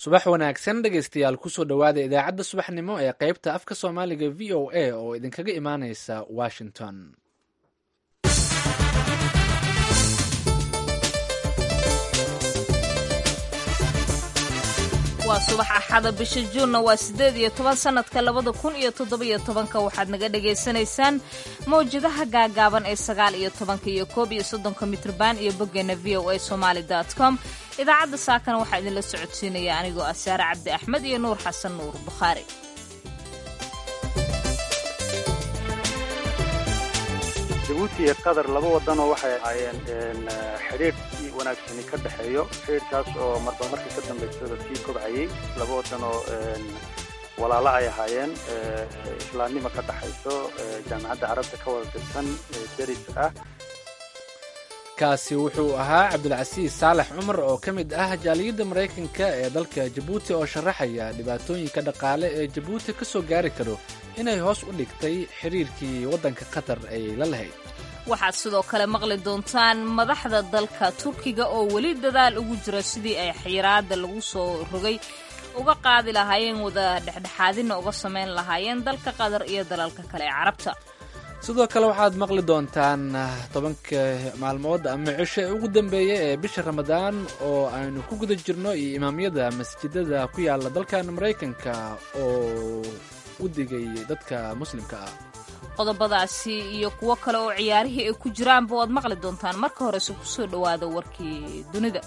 subax wanaagsan dhegaystayaal kusoo dhowaada idaacadda subaxnimo ee qaybta afka soomaaliga v o a oo idinkaga imaaneysa washington waa subax axada bisha juunna waa siddeed iyo toban sannadka labada kun iyo toddobiyo tobanka waxaad naga dhagaysanaysaan mawjadaha gaagaaban ee sagaal iyo tobanka iyo koob iyo soddonka mitrban iyo boggeena v o a somaali dot com idaacadda saakana waxaa idinla socodsiinaya anigoo ah saare cabdi axmed iyo nuur xasan nuur bukhaari jabuuti iyo qatar laba wadanoo waxay ahaayeen xidhiidh wanaagsani ka dhexeeyo xidhiidhkaas oo marba marka ka dambaysada sii kobcayay laba wadan oo walaalo ay ahaayeen islaamnimo ka dhexayso jaamacadda carabta ka wada tirsan deris ah kaasi wuxuu ahaa cabdulcasiis saalax cumar oo ka mid ah jaaliyadda maraykanka ee dalka jabuuti oo sharaxaya dhibaatooyinka dhaqaale ee jabuuti ka soo gaari karo inay hoos u dhigtay xiriirkii waddanka qatar ay la lahayd waxaad sidoo kale maqli doontaan madaxda dalka turkiga oo weli dadaal ugu jira sidii ay xiraada lagu soo rogay uga qaadi lahaayeen wada dhexdhexaadina uga samayn lahaayeen dalka qatar iyo dalalka kale ee carabta sidoo kale waxaad maqli doontaan tobanka maalmood ama cisho ee ugu dambeeya ee bisha ramadaan oo aynu ku guda jirno iyo imaamyada masjidada ku yaala dalkan maraykanka oo u digay dadka muslimka ah qodobadaasi iyo kuwo kale oo ciyaarihii ay ku jiraanba waad maqli doontaan marka horese kusoo dhowaada warkii dunida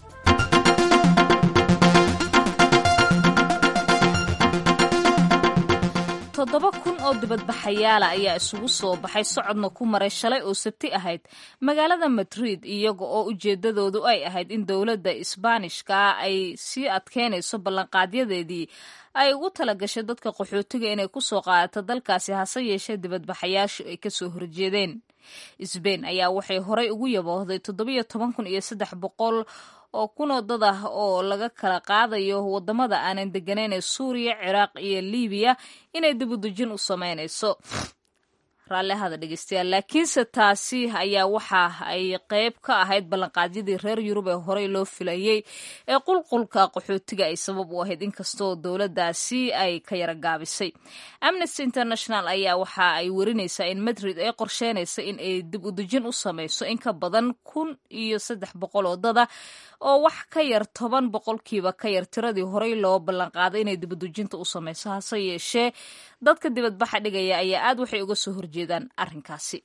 toddoba kun oo dibadbaxayaala ayaa isugu soo baxay socodna ku maray shalay oo sabti ahayd magaalada madrid iyaga oo ujeedadoodu ay ahayd in dowladda isbaanishka ay sii adkeynayso ballanqaadyadeedii ay ugu talagashay dadka qaxootiga inay ku soo qaadato dalkaasi hase yeeshee dibadbaxayaashu ay kasoo horjeedeen sbain ayaa waxay horay ugu yaboohday toddobiyo toban kun iyo saddex boqol oo kunoo dad ah oo laga kala qaadayo wadamada aanan deganayn ee suuriya ciraaq iyo libiya inay dibudejin u sameynayso raallihada dhegeystayaal laakiinse taasi ayaa waxa ay qeyb ka ahayd ballanqaadyadii reer yurub ee horey loo filayey ee qulqulka qaxootiga ay sabab u ahayd inkastoo dowladdaasi ay ka yara gaabisay amnesty international ayaa waxa ay werinaysaa in madrid ay qorsheynaysa in ay dib udejin u sameyso in ka badan kun iyo saddex boqol oo dada oo wax ka yar toban boqolkiiba ka yar tiradii horey loo ballanqaaday inay dibadejinta u sameyso hase yeeshee dadka dibadbaxa dhigaya ayaa aad waxay uga soo horjeedaan arrinkaasi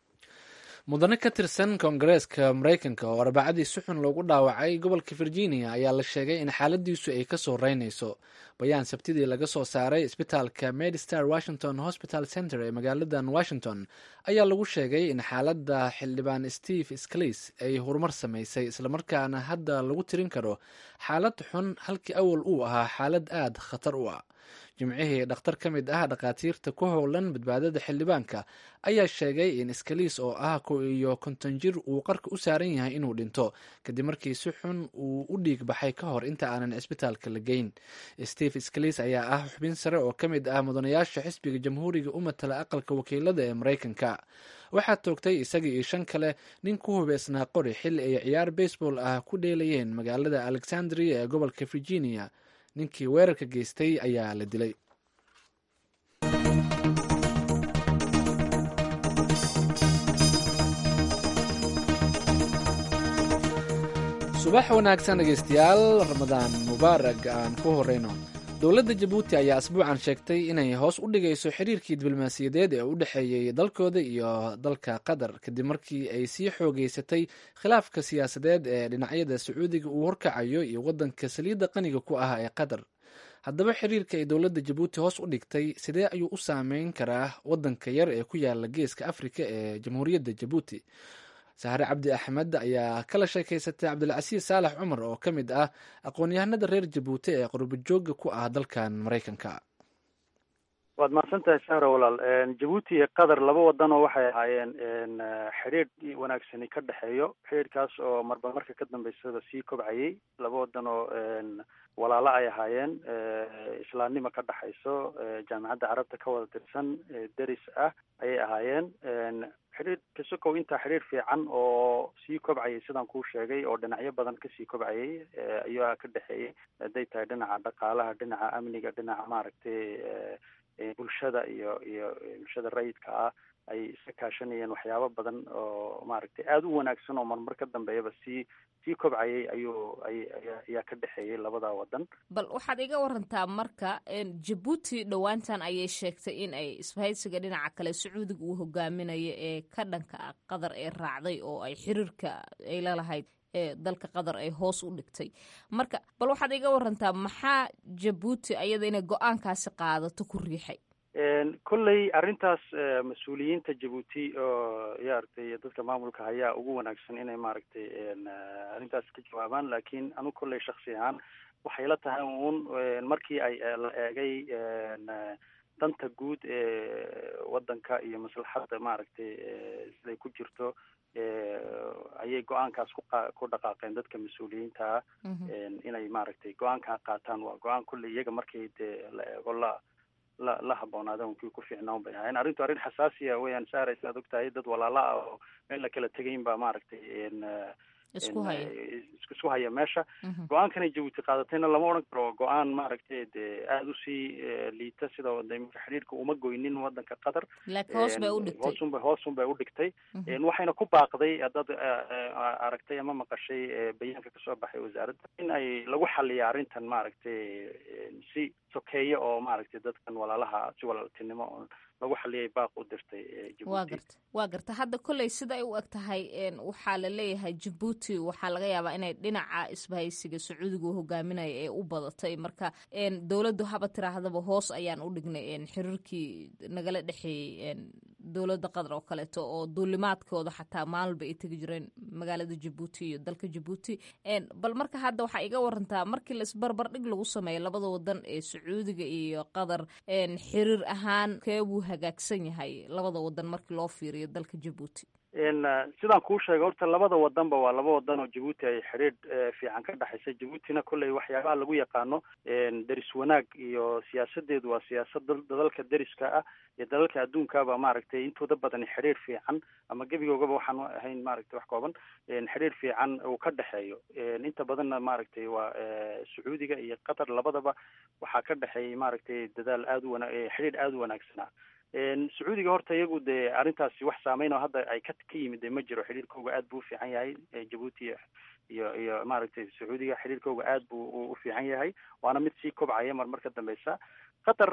mudane ka tirsan koongareeska maraykanka oo arbacadii si xun loogu dhaawacay gobolka virginia ayaa la sheegay in xaaladiisu ay kasoo reynayso bayaan sabtidii laga soo saaray isbitaalka medistar washington hospital center ee magaaladan washington ayaa lagu sheegay in xaaladda xildhibaan steve sclis ay horumar samaysay islamarkaana hadda lagu tirin karo xaalad xun halkii awal uu ahaa xaalad aad khatar u ah jimcihii dhakhtar ka mid ah dhakhaatiirta ku howlan badbaadada xildhibaanka ayaa sheegay in skaliis oo ah ko iyo konton jir uu qarka u saaran yahay inuu dhinto kadib markii si xun uu u dhiig baxay ka hor inta aanan cisbitaalka la geyn steve skaliis ayaa ah xubin sare oo ka mid ah mudanayaasha xisbiga jamhuuriga u matala aqalka wakiilada ee maraykanka waxaa toogtay isaga iyo shan kale nin ku hubeysnaa qori xilli ay ciyaar baseball ah ku dheelayeen magaalada alexandria ee gobolka virginia ninkii weerarka geystay ayaa la dilay subax wanaagsan dhegeystayaal ramadaan mubaarag aan ku horeyno dowladda jabuuti ayaa asbuucan sheegtay inay hoos u dhigayso xiriirkii diblomaasiyadeed ee u dhexeeyey dalkooda iyo dalka qatar kadib markii ay sii xoogeysatay khilaafka siyaasadeed ee dhinacyada sacuudiga uu horkacayo iyo waddanka saliidda qaniga ku ah ee qatar haddaba xiriirka ay dowladda jabuuti hoos u dhigtay sidee ayuu u saameyn karaa waddanka yar ee ku yaala geeska afrika ee jamhuuriyadda jabuuti sahre cabdi axmed ayaa kala sheekaysatay cabdilcasiis saalax cumar oo ka mid ah aqoon-yahanada reer jabuuti ee qurbajooga ku ah dalkan maraykanka waad mahadsan tahay sahra walaal jabuuti iyo qatar laba wadanoo waxay ahaayeen xidhiidh wanaagsani ka dhexeeyo xidhiidhkaas oo marba marka ka dambaysada sii kobcayay laba wadan oo walaalo ay ahaayeen islaamnimo ka dhexayso jaamacadda carabta ka wada tirsan deris ah ayay ahaayeen xidhiir kasokow intaa xidhiir fiican oo sii kobcayay sidaan kuu sheegay oo dhinacyo badan kasii kobcayay ayaa ka dhexeeyay hadday tahay dhinaca dhaqaalaha dhinaca amniga dhinaca maaragtay bulshada iyo iyo bulshada rayidka ah ay iska kaashanayeen waxyaabo badan oo maaragtay aada u wanaagsan oo marmar ka dambeeyaba sii sii kobcayay ayuu ay ayaa ka dhexeeyay labada wadan bal waxaad iga warantaa marka jabuuti dhowaantan ayay sheegtay in ay isbahaysiga dhinaca kale sacuudiga uu hogaaminayo ee ka dhanka ah qatar ee raacday oo ay xiriirka ay lalahayd ee dalka qatar ay hoos u dhigtay marka bal waxaad iga warantaa maxaa jabuuti ayada inay go-aankaasi qaadato ku riixay kolley arrintaas mas-uuliyiinta jabuuti oo yaaragtay dadka maamulka hayaa ugu wanaagsan inay maaragtay arrintaas ka jawaabaan laakiin anu kolley shaksi ahaan waxay la tahay uun markii ay la eegay danta guud ee waddanka iyo maslaxadda maaragtay siday ku jirto ayay go-aankaas ku qa ku dhaqaaqeen dadka mas-uuliyiinta ah inay maaragtay go-aankaa qaataan waa go-aan kolley iyaga markii dee la eego la la la habboonaadeen kii ku fiicnaan bay ahayn arrintu arrin xasaasiya weeyaan saara saad ogtahay dad walaala ah oo meel la kala tegayn baa maaragtay isku haya isku haya meesha go-aankanay jabuuti qaadatayna lama odhan karo go-aan maaragtay dee aada usii liita sida imika xidhiirka uma goynin wadanka qatar laakiin hoos bay udhigtay hoosunba hoosun bay udhigtay waxayna ku baaqday haddaad aragtay ama maqashay bayaanka kasoo baxay wasaaradda in ay lagu xaliya arrintan maaragtay si sokeeye oo maaragtay dadkan walaalaha si walaaltinimo lagu xaliyay baaq u dirtay waa garta waa garta hadda kolley sida ay u eg tahay waxaa la leeyahay jabuuti waxaa laga yaabaa inay dhinaca isbahaysiga sacuudiga u hogaaminaya ee u badatay marka dowladdu haba tiraahdaba hoos ayaan u dhignay xiriirkii nagala dhexeeyey dowladda qatar oo kaleeto oo duulimaadkooda xataa maalba ay tegi jireen magaalada jabuuti iyo dalka jabuuti bal marka hadda waxaa iga warantaa markii la isbarbardhig lagu sameeyo labada wadan ee sacuudiga iyo qatar xiriir ahaan keebuu hagaagsan yahay labada wadan markii loo fiiriyo dalka jabuuti sidaan kuu sheegay horta labada wadanba waa laba wadan oo jabuuti ay xidhiidh fiican ka dhexaysa jabuutina kolley waxyaabaha lagu yaqaano deris wanaag iyo siyaasadeedu waa siyaasad dalalka deriska ah iyo dalalka adduunkaba maaragtay intooda badan xidhiir fiican ama gebigoogaba waxaan ahayn maaragtay wax kooban xidhiir fiican uu ka dhexeeyo inta badanna maaragtay waa sacuudiga iyo qatar labadaba waxaa ka dhexeeyay maaragtay dadaal aada u wana xidhiidh aada u wanaagsanaa sacuudiga horta iyagu dee arrintaasi wax saameyn oo hadda ay ka ka yimid de ma jiro xidhiirkooga aad buu u fiican yahay jabuuti iyo iyo maaragtay sacuudiga xidhiirkooga aad buu u fiican yahay waana mid sii kobcaya mar mar ka dambeysa qatar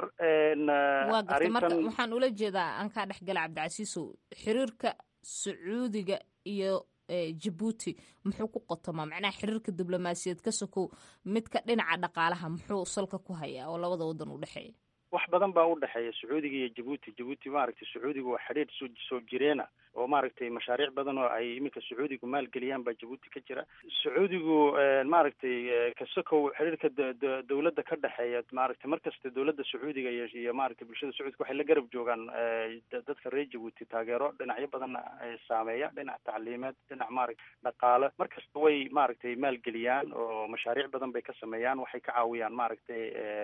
waa garta marka waxaan ula jeedaa aan kaa dhexgala cabdicasiisow xiriirka sacuudiga iyo jabuuti muxuu ku qotomaa macnaha xiriirka diblomaasiyaed ka sokow midka dhinaca dhaqaalaha muxuu salka ku hayaa oo labada wadan u dhexeeya wax badan baa u dhexeeya sacuudiga iyo jabuuti jabuuti maaragtay sacuudiga waa xidhiir soo soo jireena oo maaragtay mashaariic badan oo ay iminka sacuudigu maalgeliyaan baa jabuuti ka jira sacuudigu maaragtay kasokow xidhiirka dowladda ka dhexeeya maaragtay markasta dowladda sacuudiga iyo iyo maaragtay bulshada sacuudiga waxay la garab joogaan dadka reer jabuuti taageero dhinacyo badanna saameeya dhinac tacliimeed dhinac maaragtay dhaqaale markasta way maaragtay maalgeliyaan oo mashaariic badan bay ka sameeyaan waxay ka caawiyaan maaragtay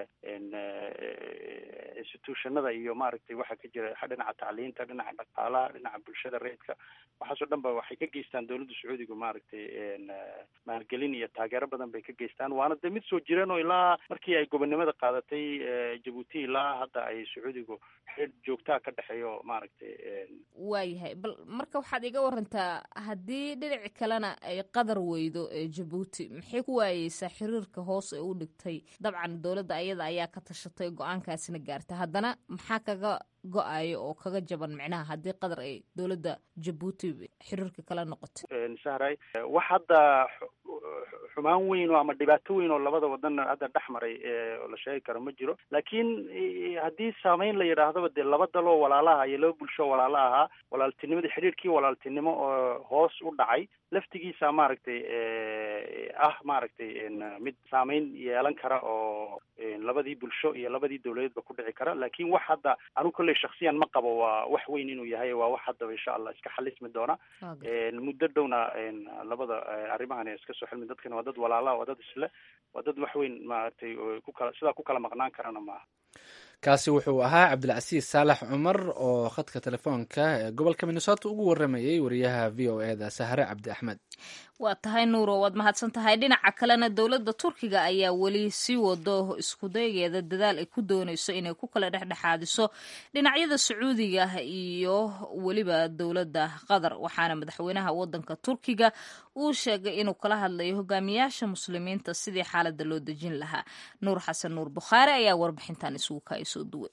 institutionada iyo maaragtay waxa ka jira dhinaca tacliinta dhinaca dhaqaalaha dhinaca bulshada reedka waxaasoo dhan ba waxay ka geystaan dowladda sacuudiga maaragtay maalgelin iyo taageero badan bay ka geystaan waana dee mid soo jireen oo ilaa markii ay gobonnimada qaadatay jabuuti ilaa hadda ay sacuudigu xidhiir joogtaa ka dhexeeyo maaragtay waayahay bal marka waxaad iga warantaa haddii dhinaci kalena ay qadar weydo jabuuti maxay ku waayeysaa xiriirka hoos ee u dhigtay dabcan dowladda ayada ayaa ka tashatay go-aankaasina gaarta haddana maxaa kaga go-ayo oo kaga jaban micnaha haddii qatar ay dowladda jabuuti xiriirka kala noqoto sahray wax hadda xumaan weyn oo ama dhibaato weyn oo labada wadan hadda dhex maray oo la sheegi karo ma jiro laakiin haddii saameyn la yidhaahdaba dee laba daloo walaalaha iyo laba bulsho walaalo ahaa walaaltinimadii xidhiirkii walaaltinimo oo hoos u dhacay laftigiisa maaragtay ah maaragtay mid saameyn yeelan kara oo labadii bulsho iyo labadii dowladeedba ku dhici kara laakiin wax hadda anu kolley shaksiyan ma qabo waa wax weyn inuu yahay waa wax haddaba insha allah iska xalismi doona muddo dhowna labada arrimahan iska soo xilmi dadkan waa dad walaalaha waa dad isle waa dad wax weyn maaragtay ku kala sidaa ku kala maqnaan karana maaha kaasi wuxuu ahaa cabdilcasiis saalax cumar oo khadka telefoonka ee gobolka minnesota ugu waramayey wariyaha v o e da sahre cabdi axmed waa tahay nuuro waad mahadsan tahay dhinaca kalena dowladda turkiga ayaa weli sii wado iskudageeda dadaal ay ku dooneyso inay ku kala dhexdhexaadiso dhinacyada sacuudiga iyo weliba dowladda qatar waxaana madaxweynaha wadanka turkiga uu sheegay inuu kala hadlayo hogaamiyaasha muslimiinta sidii xaalada loo dejin lahaa nuur xasan nuur bukhaari ayaa warbixintan isugu kaasoo duway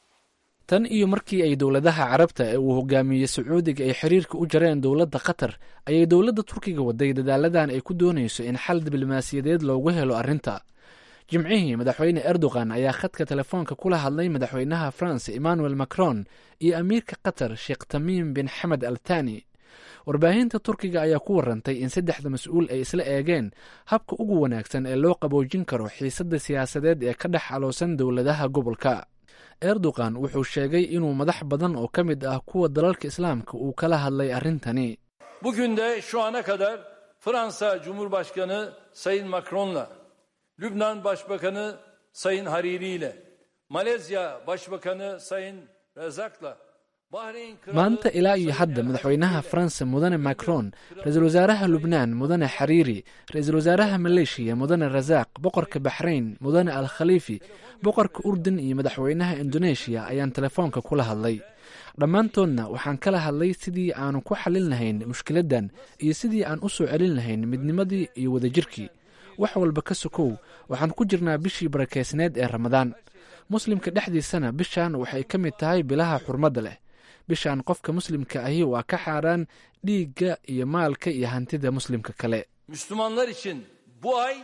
tan iyo markii ay dowladaha carabta ee uu hogaamiyey sacuudiga ay xiriirka u jareen dowladda qatar ayay dowladda turkiga waday dadaaladan ay ku doonayso in xal diblomaasiyadeed loogu helo arrinta jimcihii madaxweyne erdogan ayaa khadka telefoonka kula hadlay madaxweynaha france emmanuel macron iyo amiirka qatar sheekh tamiim bin xamed al thani warbaahinta turkiga ayaa ku warantay in saddexda mas-uul ay isla eegeen habka ugu wanaagsan ee loo qaboojin karo xiisadda siyaasadeed ee ka dhex aloosan dowladaha gobolka erdogan wuxuu sheegay inuu madax badan oo ka mid ah kuwa dalalka islaamka uu kala hadlay arrintani Bugün de şu ana kadar Fransa Cumhurbaşkanı Sayın Macron'la, Lübnan Başbakanı Sayın Hariri ile, Malezya Başbakanı Sayın Razak'la, Bahreyn Kralı maanta ilaa iyo hadda madaxweynaha faransa mudane macron ra-iisul wasaaraha lubnaan mudane xariiri ra-iisul wasaaraha maleeshiya mudane rasaaq boqorka baxrayn mudane al khaliifi boqorka urdun iyo madaxweynaha indoneeshiya ayaan telefoonka kula hadlay dhammaantoodna waxaan kala hadlay sidii aanu ku xallin lahayn mushkiladdan iyo sidii aan u soo celin lahayn midnimadii iyo wadajirkii wax walba ka sokow waxaan ku jirnaa bishii barakeysneed ee ramadaan muslimka dhexdiisana bishan waxay ka mid tahay bilaha xurmadda leh bishan qofka muslimka ahi waa ka xaaraan dhiigga iyo maalka iyo hantida muslimka kale Müslümanlar için bu ay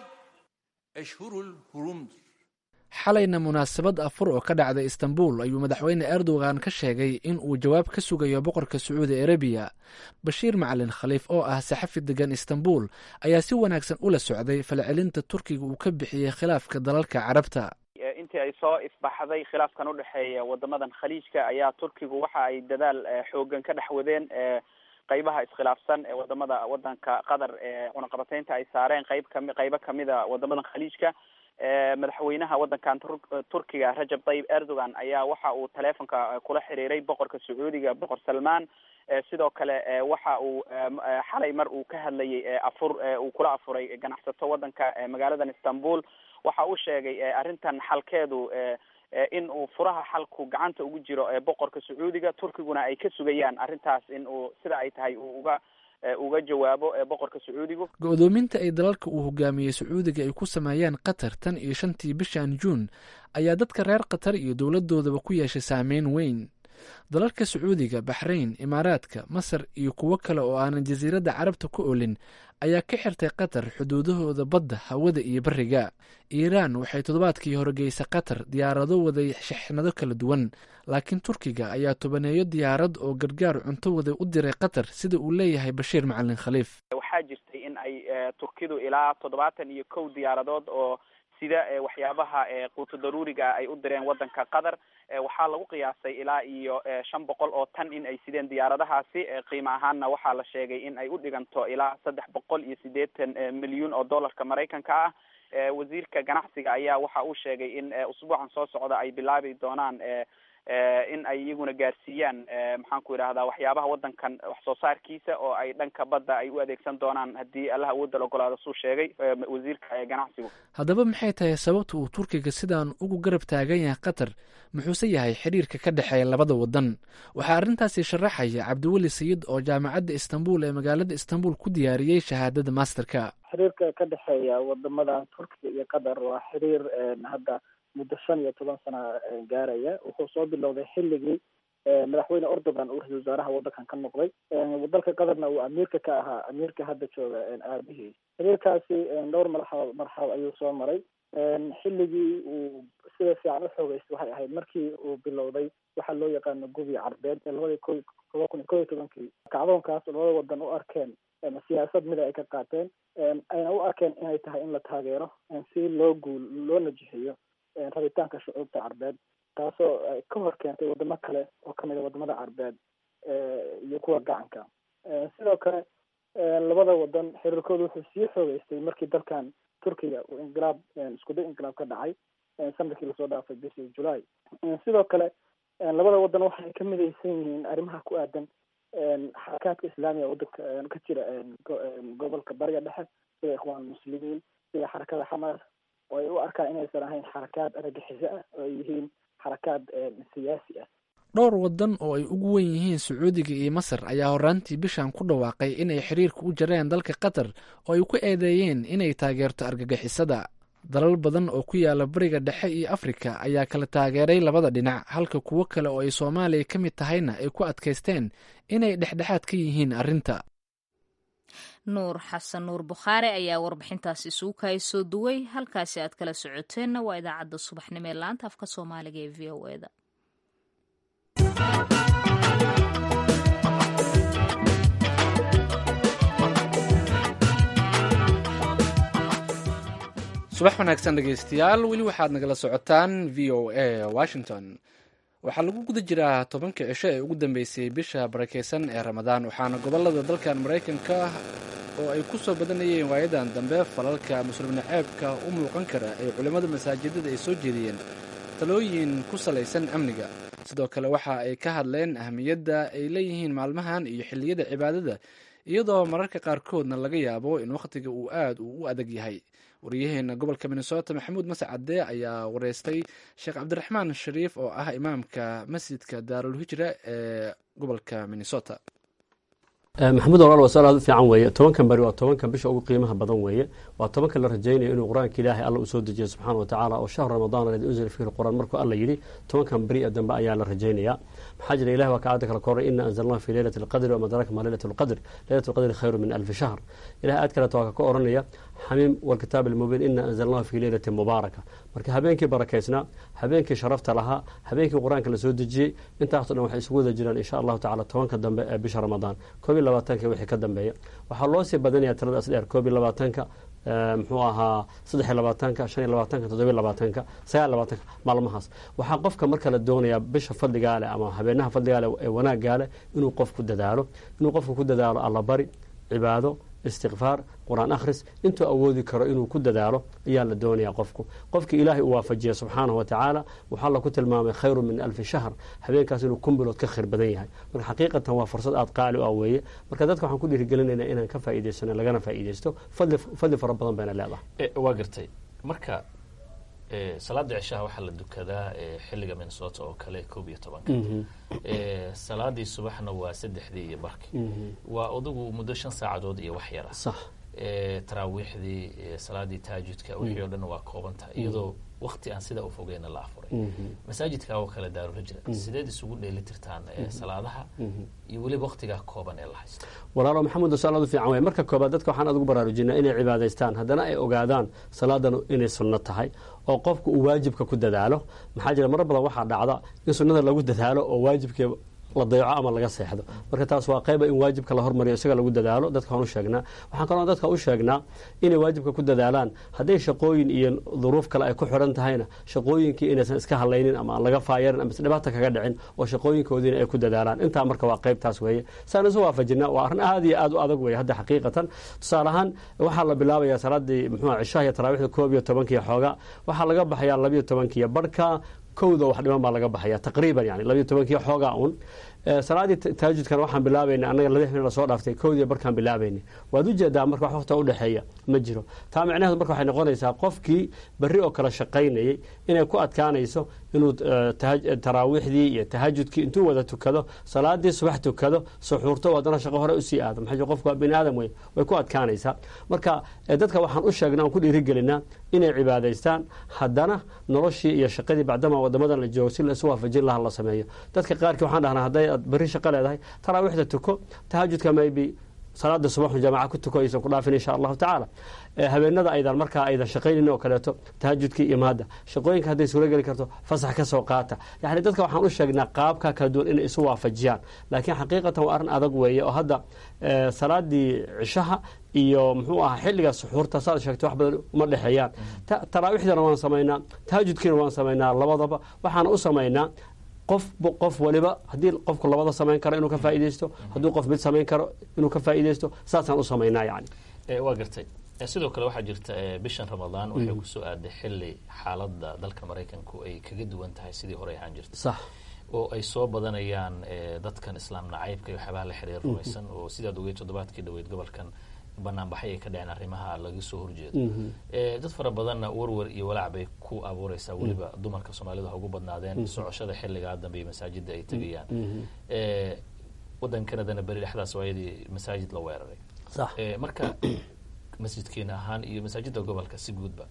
Eşhurul Hurum'dur. xalayna munaasabad afur oo ka dhacday istanbul ayuu madaxweyne erdogan ka sheegay in uu jawaab ka sugayo boqorka sacuudi arabiya bashiir macalin khaliif oo ah saxafi degan istanbul ayaa si wanaagsan ula socday falcelinta turkiga uu ka bixiyey khilaafka dalalka carabta intii ay soo ifbaxday khilaafkan udhexeeya wadamadan khaliijka ayaa turkigu waxa ay dadaal xoogan ka dhex wadeen qeybaha iskhilaafsan ee wadamada wadanka qatar ee cunaqabateynta ay saareen qeyb kami qeybo kamida wadamadan khaliijka madaxweynaha wadankan turkiga rajab tayyib erdogan ayaa waxa uu teleefonka kula xiriiray boqorka sacuudiga boqor salmaan sidoo kale waxa uu xalay mar uu ka hadlayay afur uu kula afuray ganacsato wadanka magaaladan istanbul waxa uu sheegay arrintan xalkeedu in uu furaha xalku gacanta ugu jiro boqorka sacuudiga turkiguna ay ka sugayaan arrintaas in uu sida ay tahay uu uga uga jawaabo boqorka sacuudigu go-doominta ay dalalka uu hogaamiyey sacuudiga ay ku sameeyeen qatar tan iyo shantii bishan juun ayaa dadka reer qatar iyo dowladoodaba ku yeeshay saameyn weyn dalalka sacuudiga baxrayn imaaraadka masar iyo kuwo kale oo aanan jasiiradda carabta ku olin ayaa ka xirtay qatar xuduudahooda badda hawada iyo beriga iiraan waxay toddobaadkii horgeysay qatar diyaarado waday shixnado kala duwan laakiin turkiga ayaa tobaneeyo diyaarad oo gargaar cunto waday u diray qatar sida uu leeyahay bashiir macalin khaliif waxaa jirtay in ay turkidu ilaa toddobaatan iyo kow diyaaradood oo sida waxyaabaha quuto daruuriga ay u direen wadanka qatar waxaa lagu qiyaasay ilaa iyo shan boqol oo tan in ay sideen diyaaradahaasi qiimo ahaanna waxaa la sheegay in ay u dhiganto ilaa saddex boqol iyo siddeetan milyuun oo dollarka maraykanka ah wasiirka ganacsiga ayaa waxa uu sheegay in usbuucan soo socda ay bilaabi doonaan in ay iyaguna gaarsiiyaan maxaan ku idhahdaa waxyaabaha wadankan wax soo saarkiisa oo ay dhanka badda ay u adeegsan doonaan haddii allah awoodda la ogolaado suu sheegay wasiirka ganacsigu haddaba maxay tahay sababta uu turkiga sidaan ugu garab taagan yahay qatar muxuuse yahay xiriirka ka dhexeeya labada wadan waxaa arrintaasi sharaxaya cabdiweli sayid oo jaamacadda istanbul ee magaalada istanbul ku diyaariyey shahaadada masterka xiriirka ka dhexeeya wadamadan turkiga iyo qatar waa xiriir hadda muddo shan iyo toban sana gaaraya wuxuu soo bilowday xilligii madaxweyne erdogan uu ra-isul wasaaraha wadankan ka noqday dalka qatarna uu amiirka ka ahaa amiirka hadda jooga aabihii xiriirkaasi dhowr marxalo marxalo ayuu soo maray xilligii uu sida fiican u xoogeystay waxay ahayd markii uu bilowday waxaa loo yaqaano gubi carbeed ee labadii ko laba kun iyo kow iyo tobankii kacdoonkaas labada wadan u arkeen siyaasad mida ay ka qaateen ayna u arkeen inay tahay in la taageero si loo guul loo najixiyo rabitaanka shucuubta carbeed taasoo ka hor keentay wadamo kale oo kamid a wadamada carbeed iyo kuwa gacanka sidoo kale labada wadan xiriirkooda wuxuu sii xoogeystay markii dalkan turkiga uu inqilaab iskuday inqilaab ka dhacay sanadkii lasoo dhaafay bishii july sidoo kale labada wadan waxay ka midaysan yihiin arrimaha ku aadan xarakaadka islaamiga wadanka ka jira gobolka bariga dhexe sida ikhwaan muslimiin sida xarakada xamaas oo ay u arkaan inaysan ahayn xarakaad argagixiso ah oo ay yihiin xarakaad siyaasi ah dhowr wadan oo ay ugu wen yihiin sacuudiga iyo masar ayaa horaantii bishan ku dhawaaqay inay xiriirka u jareen dalka qatar oo ay ku eedeeyeen inay taageerto argagixisada dalal badan oo ku yaala bariga dhexe iyo afrika ayaa kala taageeray labada dhinac halka kuwo kale oo ay soomaaliya ka mid tahayna ay ku adkaysteen inay dhexdhexaad ka yihiin arrinta nuur xasan nuur bukhaari ayaa warbixintaasi isugu kahay soo duway halkaasi aad kala socoteenna waa idaacadda subaxnimo ee laanta afka soomaaliga ee v o eda subax wanaagsan dhegeystayaal weli waxaad nagala socotaan v o a washington waxaa lagu guda jiraa tobanka cisho ee ugu dambeysay bisha barakeysan ee ramadaan waxaana gobolada dalkan maraykanka oo ay ku soo badanayeen waayadan dambe falalka muslimna ceebka u muuqan kara ee culimmada masaajidada ay soo jeediyeen talooyin ku salaysan amniga sidoo kale waxa ay ka hadleen ahmiyadda ay leeyihiin maalmahan iyo xilliyada cibaadada iyadoo mararka qaarkoodna laga yaabo in wakhtiga uu aad uu u adag yahay wariyaheena gobolka minnesota maxamuud mascade ayaa wareystay sheekh cabdiraxmaan shariif oo ah imaamka masjidka daarulhijra ee gobolka minnesota maxamuud walaal waa su-aal aad u fiican weeye tobankan beri waa tobankan bisha ugu qiimaha badan weeye waa tobankan la rajaynayo inuu qur-aanka ilaahay alla u soo dejiyo subxaana wa tacaala oo shahru ramadaan aladi unzila fiihi qur'aan markuu alla yidhi tobankan beri ee dambe ayaa la rajaynayaa maxaa jira ilahi waa ka aayadda kale koray ina anzalnahu fi leylati alqadri wama adraaka ma leylatu lqadr leylatu lqadri khayru min alfi shahr ilahay aad kaleeto waa ka oranaya xamiim walkitaab almubiin ina anzalnahu fi leylati mubaaraka marka habeenkii barakaysnaa habeenkii sharafta lahaa habeenkii qur-aanka lasoo dejiyey intaaso dhan waxay isugu wada jiraan insha allahu tacala tobanka dambe ee bisha ramadaan koob iyo labaatanka wixii ka dambeeya waxaa loo sii badanaya tiradaas dheer koob iyo labaatanka muxuu ahaa saddex iyo labaatanka shan iyo labaatanka toddobiyo labaatanka sagaal labaatanka maalmahaas waxaa qofka marka la doonayaa bisha fadligaa leh ama habeenaha fadligaa leh ee wanaaggaa leh inuu qofku dadaalo inuu qofku ku dadaalo allabari cibaado istikfaar qur-aan akhris intuu awoodi karo inuu ku dadaalo ayaa la doonaya qofku qofkii ilaahay uu waafajiya subxaanahu wa tacaala waxaa laku tilmaamay khayru min alfi shahr habeenkaas inuu kun bilood ka khayr badan yahay marka xaqiiqatan waa fursad aada qaali u ah weeye marka dadka waxaan ku dhiirigelinaynaa inaan ka faa'iidaysano lagana faa'iidaysto fadli fadli fara badan bayna leedahay waa gartay marka salaada cishaha waxaa la dukadaa xilliga minnesota oo kale koob iyo tobanka salaadii subaxna waa saddexdii iyo barkii waa odagu muddo shan saacadood iyo wax yara sax taraawiixdii salaadii taajudka wixii o dhan waa koobantahay iyadoo wakti aan sidaa ufogeyna la afuray masaajidka oo kale daarurajra sideed isugu dheeli tirtaan salaadaha iyo weliba waktigaa kooban ee la haysto walaalo maxamuud su-aal aad u fiican wey marka koobaad dadka waxaan adugu baraarujinaa inay cibaadaystaan haddana ay ogaadaan salaadan inay sunno tahay oo qofku uu waajibka ku dadaalo maxaa jira marar badan waxaa dhacda in sunnada lagu dadaalo oo waajibkii la dayco ama laga seexdo marka taas waa qayba in waajibka la hormariyo isaga lagu dadaalo dadka waan u sheegnaa waxaan kaloo dadka u sheegnaa inay waajibka ku dadaalaan hadday shaqooyin iyo duruuf kale ay ku xiran tahayna shaqooyinkii inaysan iska hadlaynin ama aan laga faayarin ama dhibaata kaga dhicin oo shaqooyinkoodiina ay ku dadaalaan intaa marka waa qaybtaas weeye saan isu waafajinaa waa arrin aad iyo aad u adag weeye hadda xaqiiqatan tusaale ahaan waxaa la bilaabayaa salaadii muxuu cishaha iyo taraawiixda koob iyo tobankiiyo xooga waxaa laga baxayaa labiyo tobankiiyo barhka kowda wax dhiman baa laga baxaya taqriiban yani labiyo tobankiiyo xoogaa un salaadii taajudkana waxaan bilaabayna annaga laba xilin lasoo dhaaftay kowdii barkaan bilaabayna waad u jeedaa marka wax waqta udhexeeya ma jiro taa micnaheedu marka waxay noqonaysaa qofkii berri oo kale shaqaynayay inay ku adkaanayso inuu taraawiixdii iyo tahajudkii intuu wada tukado salaadii subax tukado suxuurto haddana shaqo hore usii aado maxaa qofku waa bini aadam wey way ku adkaanaysaa marka dadka waxaan u sheegnaa aan ku dhiirigelinaa inay cibaadaystaan haddana noloshii iyo shaqadii bacdama wadamadan la joogo si laisu waafajin laha la sameeyo dadka qaarkii waxaan dhahnaa hadday aad berri shaqo leedahay taraawiixda tuko tahajudka maybe salaada subaxu jaamaca ku tuko aysan ku dhaafin insha allahu tacaala habeenada aydan markaa aydan shaqaynin oo kaleeto tahajudkii imaada shaqooyinka hadday suuro geli karto fasax ka soo qaata yani dadka waxaan u sheegnaa qaabka kala duwan inay isu waafajiyaan laakiin xaqiiqatan waa arrin adag weeye oo hadda salaadii cishaha iyo muxuu ahaa xilliga suxuurta saad sheegtay wax badan uma dhexeeyaan taraawiixdana waan samaynaa tahajudkiina waan samaynaa labadaba waxaana u samaynaa qof qof waliba haddii qofku labada samayn karo inuu ka faaideysto hadduu qof mid samayn karo inuu ka faaideysto saasaan u samaynaa yani waa gartay sidoo kale waxaa jirta bishan ramadaan waxay kusoo aaday xili xaaladda dalka maraykanku ay kaga duwan tahay sidii hore ahaan jirta sax oo ay soo badanayaan dadkan islaam nacaybka iyo waxyaabaha la xiriir rumaysan oo sidaad ogeyd toddobaadkii dhaweyd gobolkan banaanbaxay ay ka dhaceen arrimaha laga soo horjeedo dad fara badanna warwar iyo walaac bay ku abuureysaa weliba dumarka soomaalida ha ugu badnaadeen socoshada xilligaa dambe iyo masaajida ay tegayaan wadan canadana beri dhexdaas waayadii masaajid la weeraray sax marka masjidkeena ahaan iyo masaajida gobolka si guudba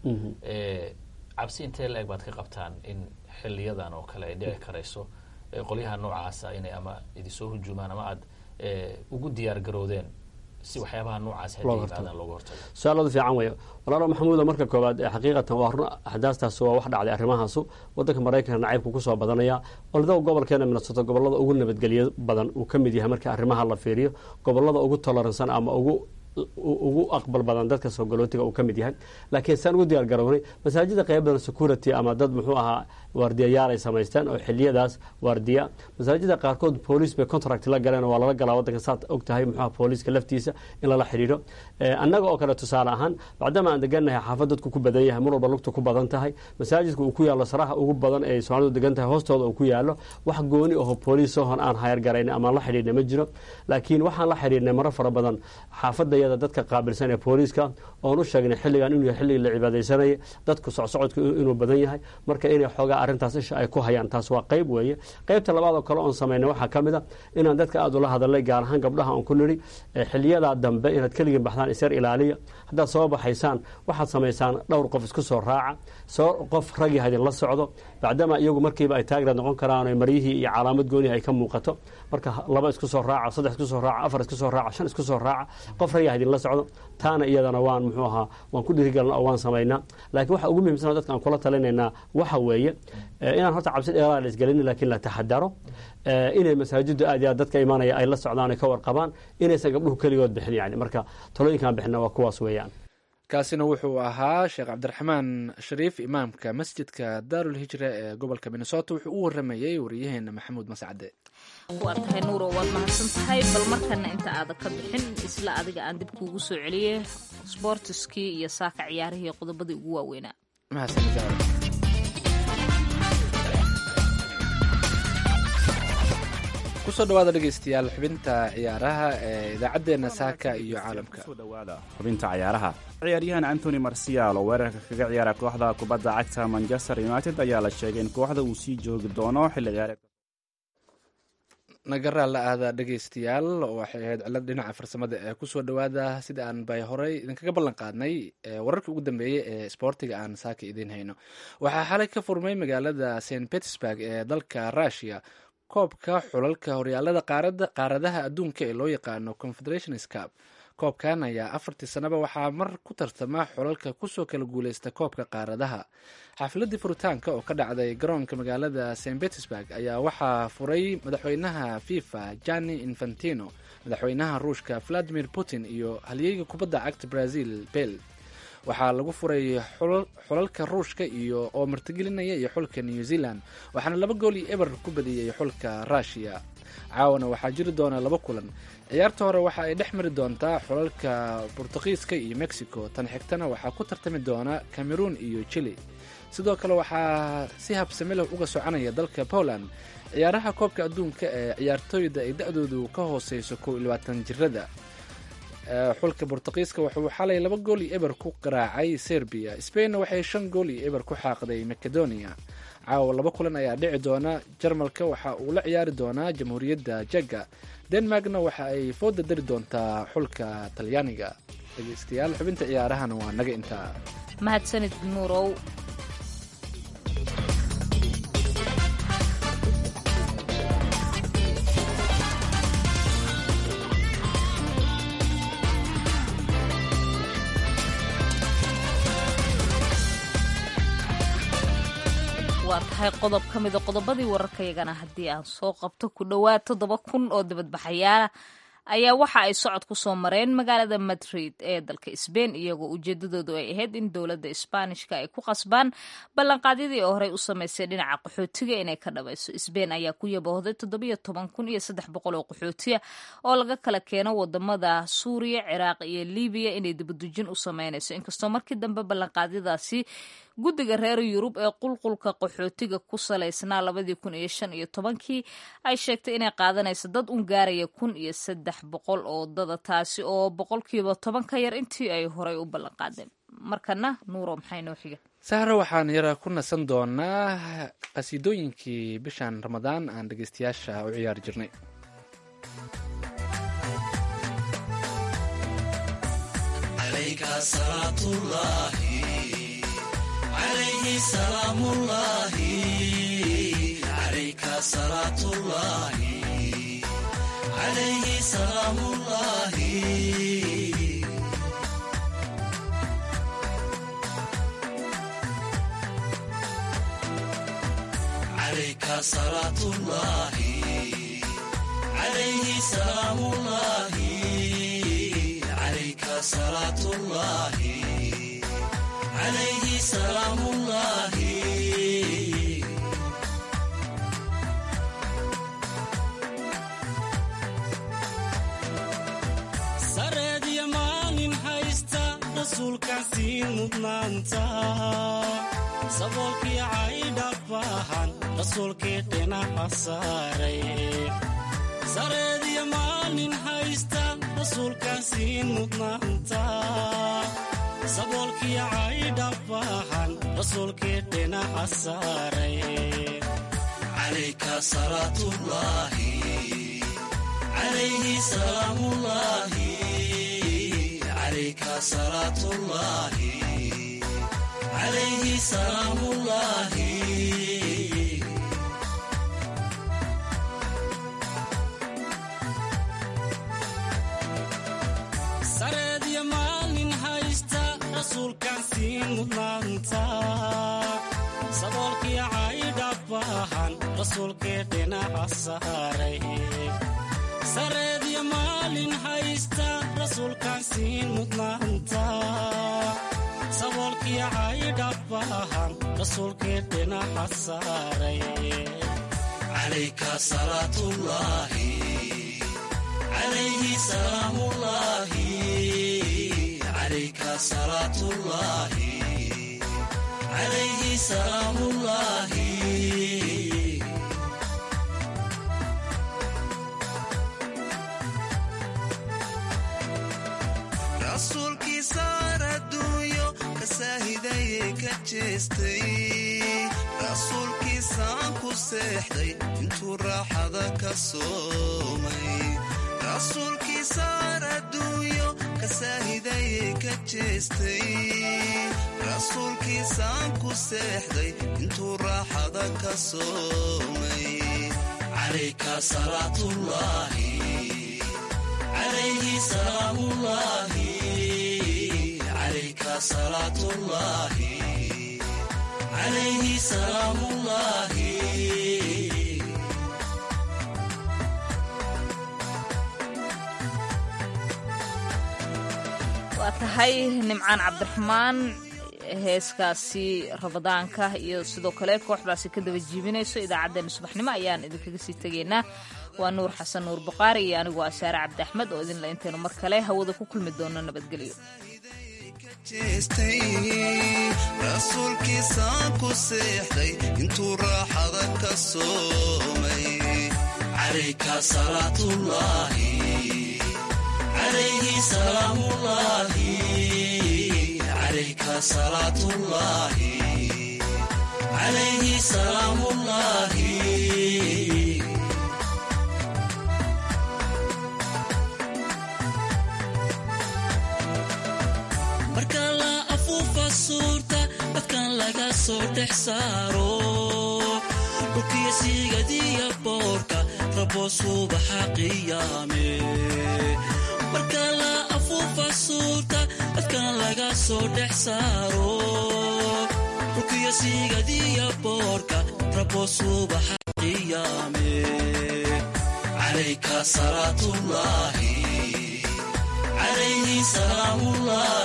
cabsi intee la eg baad ka qabtaan in xiliyadan oo kale ay dhici karayso qolyaha noocaasa inay ama idinsoo hujuumaan ama aad ugu diyaar garoodeen si waxyaabaha noocaas hadii yimaadaan looga hortago su-aaladu fiican weeye walaalo maxamuuda marka koowaad xaqiiqatan waa run axdaastaas waa wax dhacday arrimahaasu wadanka maraykanka nacaybku kusoo badanaya oldow gobolkeena minnesota gobolada ugu nabadgelyo badan uu ka mid yahay marka arrimaha la fiiriyo gobolada ugu toleransan ama ugu ugu aqbal badan dadka soogolootiga uu ka mid yahay laakiin saan ugu diyaar garownay masaajida qayb badan security ama dad muxuu ahaa waardiyayaal ay samaysteen oo xiliyadaas waardiya masaajida qaarkood booliis bay contract la galeen waa lala galaa wadanka saad og tahay muxuuha booliiska laftiisa in lala xidhiidho annaga oo kale tusaale ahaan bacdama aan degannahay xaafad dadku ku badan yahay mar walba lugta ku badan tahay masaajidka uu ku yaallo saraha ugu badan ee soomaalidu degan tahay hoostooda uu ku yaallo wax gooni aho booliisahon aan hayar garayn ama la xidhiidhnay ma jiro laakiin waxaan la xidhiidhnay maro fara badan xaafadayada dadka qaabilsan ee booliiska oon u sheegnay xilligan inuu yahay xilligii la cibaadaysanayay dadku socsocodku inuu badan yahay marka inay xoogaa arrintaas isha ay ku hayaan taas waa qayb weeye qaybta labaad oo kale oon samaynay waxaa ka mid a inaan dadka aada ula hadalnay gaar ahaan gabdhaha oon ku nidhi xiliyadaa dambe inaad keligin baxdaan isyar ilaaliya haddaad soo baxaysaan waxaad samaysaan dhowr qof isku soo raaca soo qof ragii hadin la socdo bacdama iyagu markiiba ay taagraad noqon karaan maryihii iyo calaamad goonihi ay ka muuqato marka laba isku soo raaca saddex isku soo raaca afar isku soo raaca shan isku soo raaca qof ragii hadin la socdo taana iyadana waan muxuu ahaa waan ku dhirigalna oo waan samaynaa laakiin waxa ugu muhiimsan dadka aan kula talinaynaa waxa weeye inaan horta cabsi dheeraa la isgelinin laakiin la taxadaro inay masaajidu aad iyo aad dadka imaanaya ay la socdaan ay ka warqabaan inaysan gabdhuhu keligood bixin yani marka talooyinkaan bixina waa kuwaas weeyaan kaasina wuxuu ahaa sheekh cabdiraxmaan shariif imaamka masjidka daarul hijra ee gobolka minnesota wuxuu u waramayey wariyaheena maxamuud mascade waa tahay nuuro waad mahadsan tahay bal markana inta aadan ka bixin isla adiga aan dib kuugu soo celiyey sbortiskii iyo saaka ciyaarihii qodobadii ugu waaweynaa kusoo dhawaada dhegeystayaal xubinta ciyaaraha ee idaacaddeenna saaka iyo caalamka xubinta ciyaaraha ciyaaryahan antony marcial oo weerarka kaga ciyaara kooxda kubadda cagta manchester united ayaa la sheegay in kooxda uu sii joogi doono xilli ciyaareed nagaraa la aada dhegeystayaal waxay ahayd cilad dhinaca farsamada ee kusoo dhawaada sida aan bay horey idinkaga ballan qaadnay wararkii ugu dambeeyey ee sboortiga aan saaka idiin hayno waxaa xalay ka furmay magaalada st petersburg ee dalka russia koobka xulalka horyaalada qaaradaha adduunka ee loo yaqaano confederations cup koobkan ayaa afartii sanaba waxaa mar ku tartama xulalka kusoo kala guuleysta koobka qaaradaha xafiladii furitaanka oo ka dhacday garoonka magaalada st petersburg ayaa waxaa furay madaxweynaha fifa jani infantino madaxweynaha ruushka valadimir putin iyo halyeyga kubadda cagta brazil bel waxaa lagu furay xulalka ruushka iyo oo martigelinaya iyo xulka new zealand waxaana laba gool iyo eber ku badiyey xulka rushiya caawana waxaa jiri doona laba kulan ciyaarta hore waxa ay dhex mari doontaa xulalka bortuqiiska iyo mexico tan xigtana waxaa ku tartami doona cameroon iyo chile sidoo kale waxaa si habsami leh uga soconaya dalka poland ciyaaraha koobka adduunka ee ciyaartooyda ay da-doodu ka hooseyso kow iyo labaatan jirada xulka bortuqiiska wuxuu xalay laba gool iyo eber ku qaraacay serbiya spainna waxay shan gool iyo eber ku xaaqday macedonia caawa laba kulan ayaa dhici doona jarmalka waxa uu la ciyaari doonaa jamhuuriyadda jega denmarkna waxa ay fooda dari doontaa xulka talyaaniga dhegeystayaal xubinta ciyaarahana waa naga intaa mahadsanid nuurow waa tahay qodob ka mida qodobadii wararkayagana haddii aan soo qabto ku dhowaad toddoba kun oo dibadbaxayaala ayaa waxa ay socod ku soo mareen magaalada madrid ee dalka sbain iyagoo ujeedadoodu ay ahayd in dowladda isbaanishka ay ku qasbaan ballanqaadyadii oo horey u samaysay dhinaca qaxootiga inay ka dhabayso sbain ayaa ku yabahday toddobiyo toban kun iyo saddex boqol oo qaxootiya oo laga kala keeno wadamada suuriya ciraaq iyo libiya inay dibadujin u sameynayso inkastoo markii dambe ballanqaadyadaasi guddiga reer yurub ee qulqulka qaxootiga ku salaysnaa labadii kun iyo shan iyo tobankii ay sheegtay inay qaadanayso dad un gaaraya kun iyo saddex boqol oo dada taasi oo boqolkiiba toban ka yar intii ay horey u ballanqaadeen markana nuuro maxay noo xiga sahra waxaan yara ku nasan doonaa qasiidooyinkii bishan ramadaan aan dhegeystayaasha u ciyaari jirnay sareediyo maalin haysta rasuulkaasii mudnaanta saboolkii caydha baahan rasuulkii dhinaca saaray sareediyo maalin haysta rasuulkaasii mudnaanta saboolkii caydha baahan rasuulkii dhinaca saaray calayka salaatullaahi calayhi salaamullaahi calayka salaatullaahi calayhi salaamullaahi sareediyo maalin haysta rasuulkaasii mudnaanta saboolkii caydha baahan rasuulkii dhinaca saaray sareediyo maalin haysta rasuulkaasii mudnaanta saboolkii caydha baahan rasuulkii dhinaca saaray calayka salaatullaahi calayhi salaamullaahi calayka salaatullaahi calayhi salaamullaahi rasuulkii saar adduunyo ka saahidayee ka jeestay rasuulkii saan ku seexday intuu raaxada ka soomay rasuulkii saar adduunyo ka saahidayee ka jeestay rasuulkii saan ku seexday intuu raaxada ka soomay calayka salaatullaahi calayhi salaamullaahi calayka salaatullaahi calayhi salaamullaahi waa tahay nimcaan cabdiraxmaan heeskaasi ramadaanka iyo sidoo kale kooxdaasi ka daba jiibinayso idaacaddeenna subaxnimo ayaan idinkaga sii tegaynaa waa nuur xasan nuur buqaari iyo anigu waa saare cabdi axmed oo idinla intaynu mar kale hawada ku kulmi doono nabadgelyo rasuulkii saan ku seexday intuu raaxada ka soomay calayka salaatullaahi calayhi salaamullaahi calayka salaatullaahi calayhi salaamullaahi marka la afuufa suurta dadkan laga soo dhex saaro dhulkiyo siigadiya boorka rabo subaxa qiyaame marka la afuufa suurta dadkan laga soo dhex saaro dhulkiyo siigadiya boorka rabo subaxa qiyaame عليك صلاة الله عليه سلام الله